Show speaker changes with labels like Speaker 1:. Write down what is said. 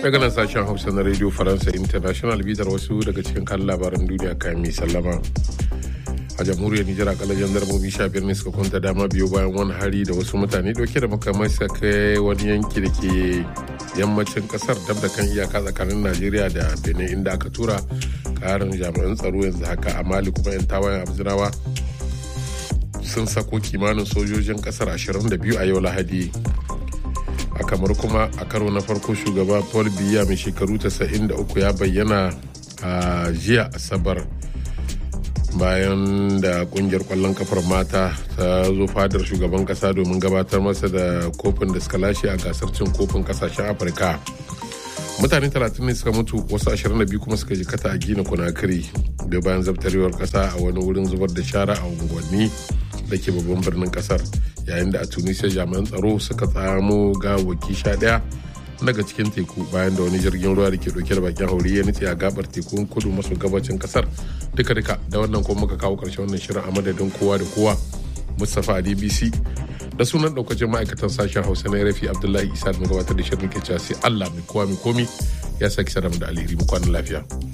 Speaker 1: daga nan sashen hausa na radio faransa international bitar wasu daga cikin kan labaran duniya kayan mai sallama a jamhuriyar nijar akalla jandarmomi sha biyar ne suka kwanta dama biyu bayan wani hari da wasu mutane dauke da makamai suka kai wani yanki da ke yammacin kasar dab da kan iyaka tsakanin najeriya da benin inda aka tura karin jami'an tsaro yanzu haka a mali kuma yan tawayen abzinawa sun sako kimanin sojojin kasar 22 a yau lahadi a kamar kuma a karo na farko shugaba paul biya mai shekaru 93 ya bayyana a jiya asabar bayan da kungiyar kwallon kafar mata ta zo fadar shugaban kasa domin gabatar masa da kofin da suka lashe a gasar cin kofin kasashen afirka mutane 30 ne suka mutu wasu 22 kuma suka jikata a gina kunakiri da bayan zabtarewar kasa a wani wurin zubar da shara a unguwanni da ke babban birnin kasar yayin da a tunisia jami'an tsaro suka tsamo gawaki sha daya daga cikin teku bayan da wani jirgin ruwa da ke dauke da bakin hauri ya nutse a gabar tekun kudu maso gabacin kasar duka duka da wannan kuma muka kawo karshen wannan shirin a madadin kowa da kowa mustapha a dbc da sunan daukacin ma'aikatan sashen hausa na rafi abdullahi isa da gabatar da shirin ke sai allah mai kowa mai komi ya saki sadamu da alheri mu kwanan lafiya.